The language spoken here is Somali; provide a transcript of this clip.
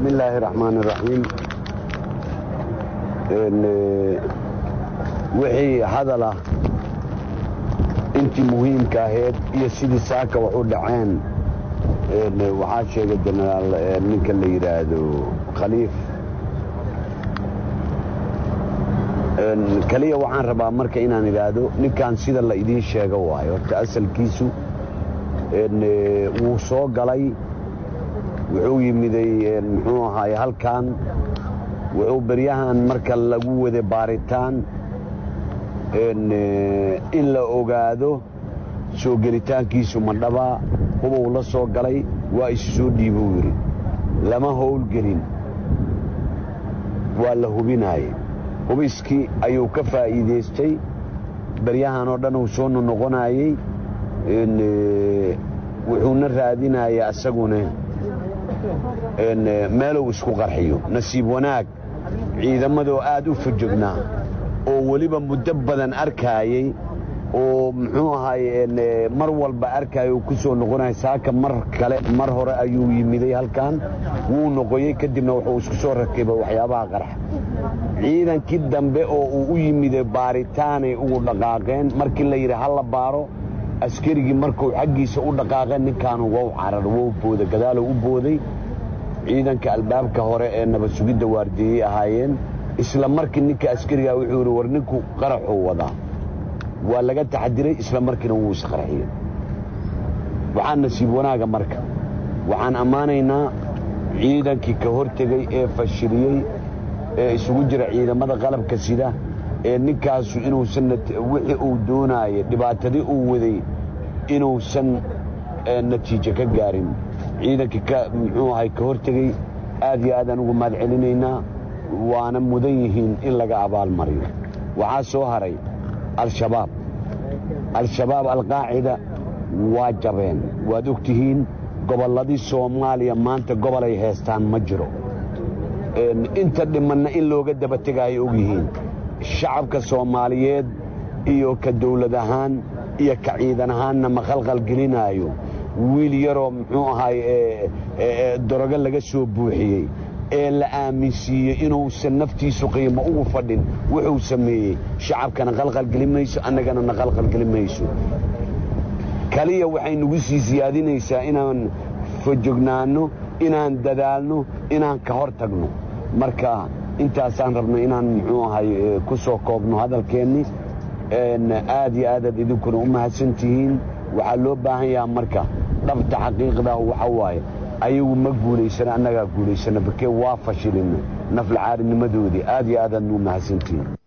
bismi illaahi raxmaan iraxiim wixii hadal ah intii muhiimka ahayd iyo sidii saaka wax u dhaceen waxaa sheegay jenaraal ninka la yidhaahdo khaliif keliya waxaan rabaa marka inaan idhaahdo ninkan sida la idiin sheego waayo horta asalkiisu wuu soo galay wuxuu yimiday muxuu ahaay halkan wuxuu beryahan marka lagu wada baaritaan in la ogaado soo gelitaankiisu ma dhabaa hubuu la soo galay waa isu soo dhiibuu yidhi lama howlgelin waa la hubinaaye hubiskii ayuu ka faa'iidaystay beryahan oo dhan uu soo nonoqonaayey wuxuuna raadinaya asaguna meeluu isku qarxiyo nasiib wanaag ciidamadoo aad u fajognaa oo weliba muddo badan arkaayey oo muxuu ahaay mar walba arkaayo uu ku soo noqonaya saaka mar kale mar hore ayuu yimiday halkan wuu noqoyey kadibna wuxuu isku soo rakibay waxyaabaha qarxa ciidankii dambe oo uu u yimiday baaritaanay ugu dhaqaaqeen markii la yidhi ha la baaro askarigii markuu xaggiisa u dhaqaaqeen ninkaanu wow carar wow booda gadaaluu u booday ciidanka albaabka hore ee nabad sugidda waardieyey ahaayeen isla markii ninka askarigaa wuxuu yidhi war ninku qaraxuu wadaa waa laga taxadiray isla markiina wuu isqarxiyey waxaa nasiib wanaaga marka waxaan ammaanaynaa ciidankii ka hortegey ee fashiliyey ee isugu jira ciidamada qalabka sida ee ninkaasu inuusan wixii uu doonaayay dhibaatadii uu waday inuusan natiijo ka gaarin ciidankii muxuu ahay ka hortegey aad iyo aadaan ugu mahad celinaynaa waana mudan yihiin in laga abaalmariyo waxaa soo haray al-shabaab al-shabaab alqaacida waa jabeen waad og tihiin gobolladii soomaaliya maanta gobolay heestaan ma jiro inta dhimanna in looga daba tegaayo og yihiin shacabka soomaaliyeed iyo ka dawlad ahaan iyo ka ciidan ahaanna ma khalqalgelinaayo wiil yaroo muxuu ahaay dorogo laga soo buuxiyey ee la aaminsiiyey inuusan naftiisu qiimo ugu fadhin wuxuu sameeyey shacabkana qalqalgeli mayso annagana na qalqalgeli mayso kaliya waxay nagu sii siyaadinaysaa inaan fajognaanno inaan dadaalno inaan ka hor tagno marka intaasaan rabno inaan muxuu ahay ku soo koobno hadalkeenni aad iyo aadaad idinkuna u mahadsan tihiin waxaa loo baahan yahaa marka dhabta xaqiiqdaa waxa waaye ayagu ma guulaysana annagaa guulaysana bakee waa fashilina naflacaaridnimadoodii aad iyo aadaad nuu mahadsantihiin